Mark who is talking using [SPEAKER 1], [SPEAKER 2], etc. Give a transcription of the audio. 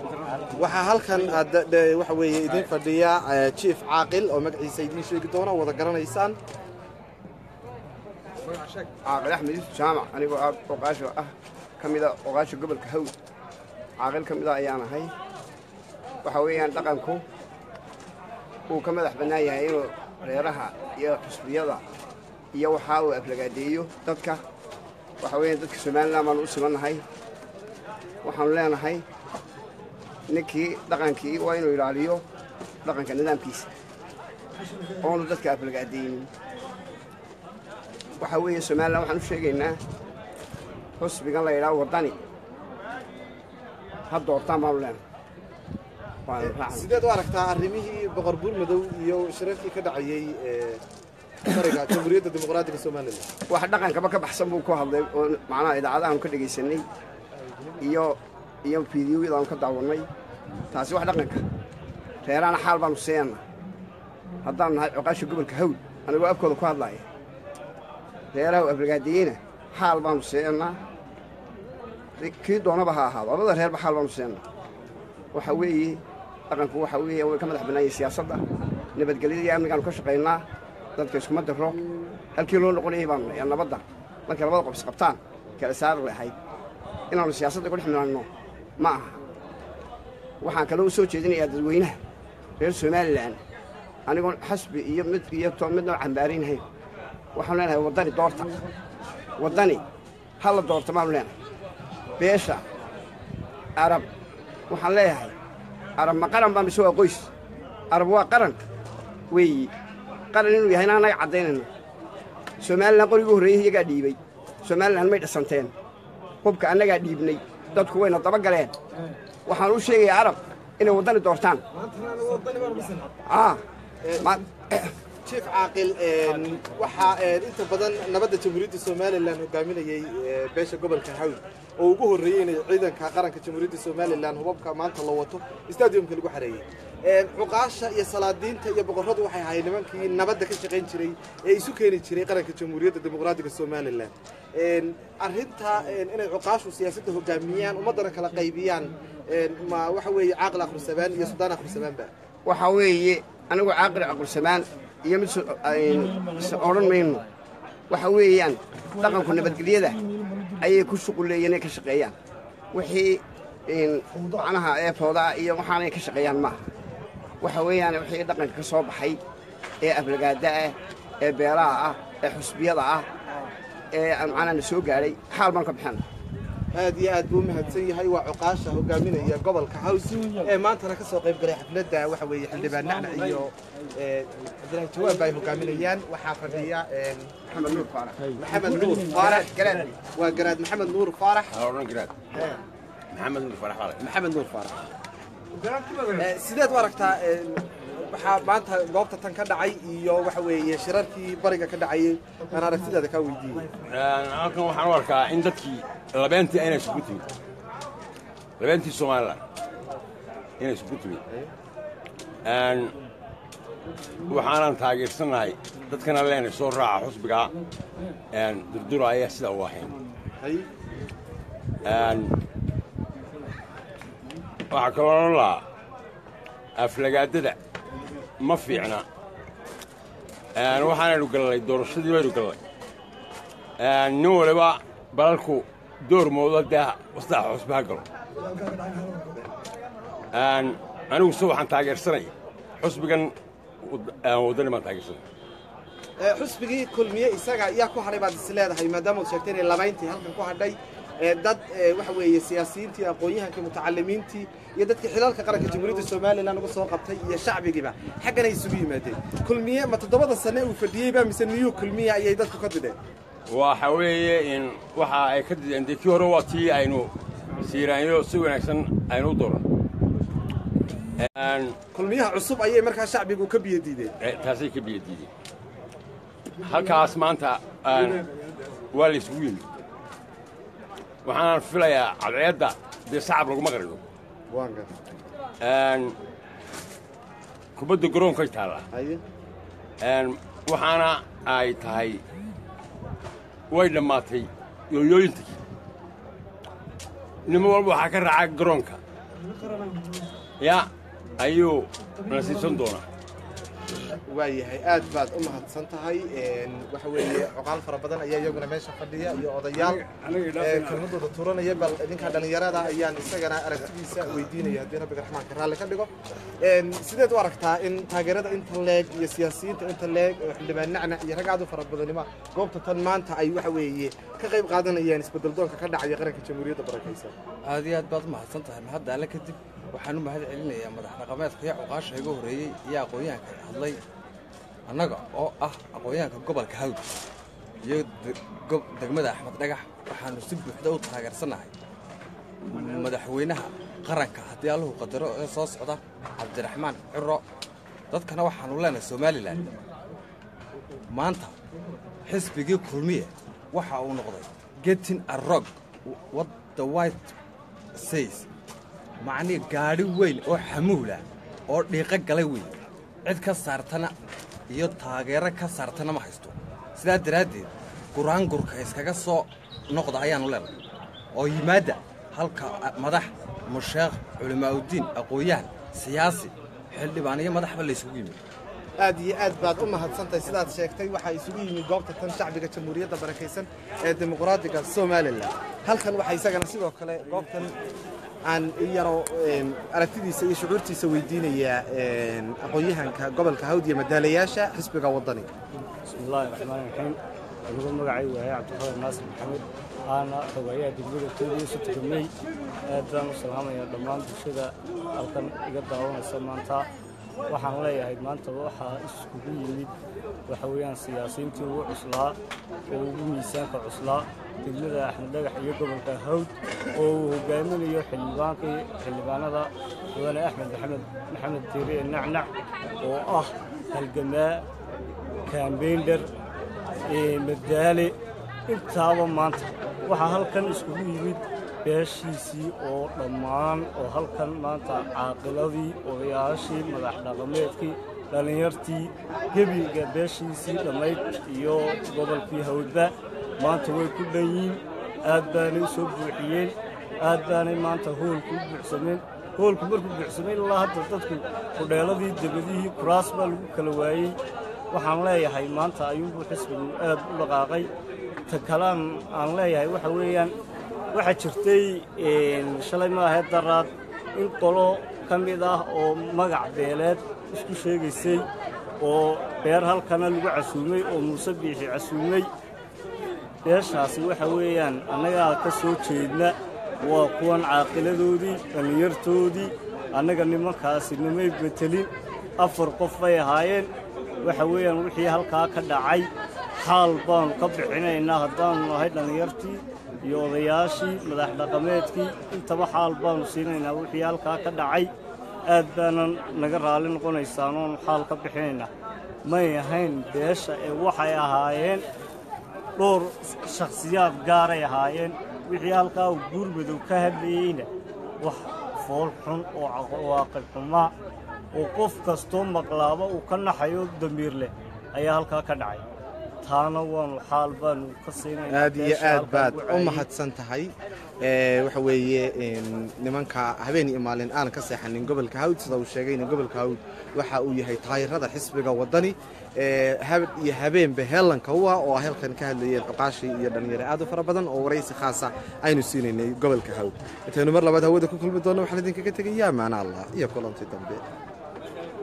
[SPEAKER 1] waxaa halkan aad- de- waxa weeye idin fadhiya eh, jief caaqil oo magaciisa idiin sheegi doona oo wada garanaysaan
[SPEAKER 2] caaqil axmed yuusuf jaamac anigoo ah oqaasho ah ka mida oqaasha gobolka hawd caaqil ka mida ayaan ahay waxa weeyaan dhaqanku uu ka madax bannaan yahay inuu reeraha iyo xusbiyada iyo waxaa uu aflagaadeeyo dadka waxa weeyaan dadka somalilan baanu u simannahay waxaanu leenahay ninkii dhaqankii waa inuu ilaaliyo dhaqanka nidaamkiisa oonu dadka aflagaadeynin waxaa weeye somalilan waxaan u sheegaynaa xusbigan la yidhaha waddani ha doortaan baanu leenahay waanu raacnay
[SPEAKER 1] sideed u aragtaa arrimihii boqor buurmadow iyo shirarkii ka dhacayey eh, bariga jamhuuriyadda dimuqraadiga somalilan
[SPEAKER 2] wax dhaqankaba ka baxsan buu ku hadlay oo macnaha idaacadahaanu ka dhegaysanay iyo iyo fiidiyoyadaanu ka daawannay taasi wax dhaqanka reeraana xaal baanu siiyana haddaanu nahay coqaasha gobolka hawd anigoo afkooda ku hadlaaya reeraha aflagaadiyeyna xaal baanu siiyannaa kii doonaba ha ahaado labada reerba xaal baanu siiyannaa waxa weeye dhaqanku waxa weeye way ka madax bannaayay siyaasadda nabadgelyada iyo amnigaanu ka shaqaynaa dadka iskuma diro halkii loo noqonayay baanu nahay nabadda markay labada qof isqabtaan kala saari lahayd inaanu siyaasadda ku dhex milanno ma aha waxaan kaloo u soo jeedinayaa dadweynaha reer somalilan anigoon xasbi iyo mid iyo to midna cambaaraynahayn waxaanu leenahay waddani doorta waddani ha la doorta baanu leenahay beesha arab waxaan leeyahay arab ma qaran baa mise waa qoys arab waa qaran weeyi qaran inuu yahayna annaga caddaynayno somalilan qorigii horreeyey iyagaa dhiibay somalilan may dhisanteen hubka annagaa dhiibnay dadku wayna daba galeen waxaan u sheegayaa arab inay waddani doortaan aa ma-
[SPEAKER 1] jief caaqil een, waxaa een, inta badan nabadda jamhuuriyadda somalilan hogaaminayey eh, beesha gobolka hawd oo ugu horreeyey inay ciidanka qaranka jamhuuriyadda somalilan hubabka maanta la wato stadiumka lagu xareeyey Een, cuqaasha iyo salaadiinta iyo boqorradu waxay ahayd nimankii nabadda ka shaqayn jiray ee isu keeni jiray qaranka jamhuuriyadda dimuqraadiga somalilan Een, arrinta een, inay cuqaashu siyaasadda hogaamiyaan ummaddana kala qaybiyaan een, ma waxa weeye caaqil akhrisabaan iyo sudaan akhrisabaanba
[SPEAKER 2] waxaa weeye anigu caaqil caqulsamaan iyo mid so- ayn- is odhan mayno waxa weeyaan dhaqanku nabadgelyada ayay ku shuquleeyeen inay ka shaqeeyaan wixii in macnaha eefooda iyo waxaanay ka shaqeeyaan maaha waxa weeyaan wixii dhaqanka ka soo baxay ee aflagaada ah ee beelaha ah ee xusbiyada ah ee macnaha na soo gaadhay xaal baan ka bixina
[SPEAKER 1] aad iyo aad buu u mahadsan yahay waa cuqaasha hogaaminaya gobolka haws ee maantana ka soo qayb galay xafladda waxa weeye xildhibaan nacnac iyo eh, cabdilaahi jawaab ay hogaaminayaan waxaa fadhiya een,
[SPEAKER 2] maxamed nuur faarax
[SPEAKER 1] maxamed nuur faarax
[SPEAKER 2] garaad
[SPEAKER 1] waa garaad maxamed nuur faarax
[SPEAKER 3] هارون جراد محمد بن فرح والله
[SPEAKER 1] maxamed nuur faarax Eh, sideed u aragtaa een, waxaa maanta goobta tan ka dhacay iyo waxa weeye shirarkii bariga ka dhacayay aan aragtidaada kaa weydiiyey
[SPEAKER 3] halkan waxaan u arkaa in dadkii labeentii aynay isugu timid labeentii somalilan inay isugu timid Een, waxaanan taageersanahay dadkana leenay soo raaca xusbiga een, durdura ayaa sidaa u ahayn
[SPEAKER 1] hay
[SPEAKER 3] Een, waxaa kaloo odhan lahaa aflagaadada ma fiicna Een, waxaanaynu gallay doorashadii baynu gallay Een, nin waliba balalku door moodo dee wastaxa xusbi ha galo Een, anigu se waxaan taageersanaya xusbigan wad- een, waddani baan taageersanaya
[SPEAKER 1] Eh, xusbigii kulmiye isaga yaa ku hadhay baad is leedahay maadaama ad sheegtay inay labayntii halkan ku hadhay Eh, dad eh, waxa weeye siyaasiyiintii aqoon-yahankii mutacalimiintii iyo dadkii xilalka qaranka jamhuuriyadda somalilan uga soo qabtay iyo shacbigiiba xaggan ay isugu yimaadeen kulmiye ma toddobada sane uu fadhiyeyba mise niyuu kulmiye ayay dadku ka dideen
[SPEAKER 3] waxa weeye in waxa ay ka dideen dee kii hore waa tii aynu siiraanyo si wanaagsan aynu u dooran Een,
[SPEAKER 1] kulmiyaha cusub ayay markaa shacbigu ka biyo diideen
[SPEAKER 3] eh, taasay ka biyo diideen halkaas maanta een, waa la isugu yimid waxaan filayaa cadceedda dee sacab laguma qarido Een, kubadda garoonkay taallaa
[SPEAKER 1] haye
[SPEAKER 3] Een, waxaana ay tahay way dhammaatay yooyooyintii nimo walba waxaa ka raaca garoonka ya ayuu na siisan doonaa
[SPEAKER 1] waayahay aad baad u mahadsan tahay waxa weeye coqaal fara badan ayaa iyaguna meesha fadhiya iyo odayaal ee kelmadooda turanaya bal idinka dhallinyarada ayaan isagana aragtidiisa weydiinaya haddii rabbiga raxmaanka raalli ka dhigo sideed u aragtaa in taageerada inta leeg iyo siyaasiyiinta inta leeg oo xildhibaan nacnac iyo rag aad u fara badanima goobta tan maanta ay waxa weeye ka qayb qaadanayaan isbedeldoonka ka dhacaya qaranka jamhuuriyadda barakaysan
[SPEAKER 4] aad iyo aad baad u mahadsan tahay mahadda alle kadib waxaan u mahad celinayaa madax dhaqameedka iyo cuqaasha iga horreeyey iyo aqoon-yahanka hadlay annaga oo ah aqoon-yahanka gobolka hawd iyo degmada axmed dhagax waxaannu si buuxda u taageersannahay madaxweynaha qaranka haddii alluhu qadaro ee soo socda cabdiraxmaan ciro dadkana waxaannu leenahay somalilan maanta xisbigii kulmiye waxa uu noqday getin arog what the white says macnii gaadhi weyn oo xamuula oo dhiiqo galay weyn cid ka saartana iyo taageero ka saartana ma haysto sidaa daraaddeed guraangurka iskaga soo noqda ayaannu leenahay oo yimaadda halka madax musheekh culimaa'udiin aqoon-yahan siyaasi xildhibaan iyo madaxba laysugu yimid
[SPEAKER 1] aad iyo aad baad u mahadsantahay sidaad sheegtay waxaa isugu yimid goobta tan shacbiga jamhuuriyadda barakaysan ee dimuqraadiga somalilan halkan waxaa isagana sidoo kale goobtan aan yaro aragtidiisa iyo shucuurtiisa weydiinayaa aqoon-yahanka gobolka hawd iyo madaalayaasha xisbiga waddani
[SPEAKER 5] bismillaahi raxmaani raxiim anigu magacay waaye cabdiqadir naasir maxamed aana xogayaha degmada tuudiyo sutugamey aad baan u salaamayaa dhammaan bulshada halkan iga daawanaysa maanta waxaan leeyahay maanta waxaa iskugu yimid waxa weeyaan siyaasiyiintii ugu cuslaa oo ugu miisaanka cuslaa degmada axmed dhagax iyo gobolka hawd oo uu hogaaminayo xildhibaankii xildhibaanada mudane axmed maxamed maxamed diire nacnac oo ah halgamaa kaambeyndher madaale intaaba maanta waxaa halkan iskugu yimid beeshiisii oo dhammaan oo halkan maanta caaqiladii odayaashii madax dhaqameedkii dhallinyartii gebiga beeshiisii dhammayd iyo gobolkii hawdba maanta way ku dhan yihiin aad baanay u soo buuxiyeen aad baanay maanta hoolku u buuxsameen hoolku markuu buuxsamay ilaa hadda dadku kudheeladii debadihii kuraas baa lagu kala waayey waxaan leeyahay maanta ayuunbuu xisbigu aad u dhaqaaqay ta kalaan aan leeyahay waxa weeyaan waxaa jirtay shalay maahae daraad in qolo ka mid ah oo magac beeleed isku sheegaysay oo beer halkana lagu casuumay oo muuse biixi casuumay beeshaasi waxa weeyaan annagaa ka soo jeedna waa kuwan caaqiladoodii dhallinyartoodii annaga nimankaasi nimay betelin afar qof bay ahaayeen waxa weeyaan wixii halkaa ka dhacay xaal baannu ka bixinaynaa haddaannu nahay dhallinyartii iyo odayaashii madax dhaqameedkii intaba xaal baannu siinaynaa wixii halkaa ka dhacay aad baanan naga raalli noqonaysaan oonu xaal ka bixinaynaa may ahayn beesha ee waxay ahaayeen dhowr shakhsiyaad gaaray ahaayeen wixii halkaa uu guurmadow ka hadlayeyna wax fool xun oo cawaaqib xumaa oo qof kastoo maqlaaba uu ka naxayo damiir leh ayaa halkaa ka dhacay taana waanu xaal baanu ka siinaynaa
[SPEAKER 1] aad iyo
[SPEAKER 5] beesha
[SPEAKER 1] aad
[SPEAKER 5] halkaa
[SPEAKER 1] baad
[SPEAKER 5] ugu
[SPEAKER 1] u
[SPEAKER 5] caayay.
[SPEAKER 1] mahadsan tahay Ee, waxa weeye een, nimanka habeen iyo maalin aan ka seexanin gobolka hawd sida uu sheegayna gobolka hawd waxa uu yahay taayirada xisbiga wadani ee, habeen iyo habeenba heelanka u ah oo halkan ka hadlayeen cuqaashii iyo dhalinyaro aad u fara badan oo waraysi khaasa aynu siinaynay gobolka hawd intaynu mar labaad hawada ku kulmi doonno waxaan idinkaga tegayaa maana allah iyo kulanti dambe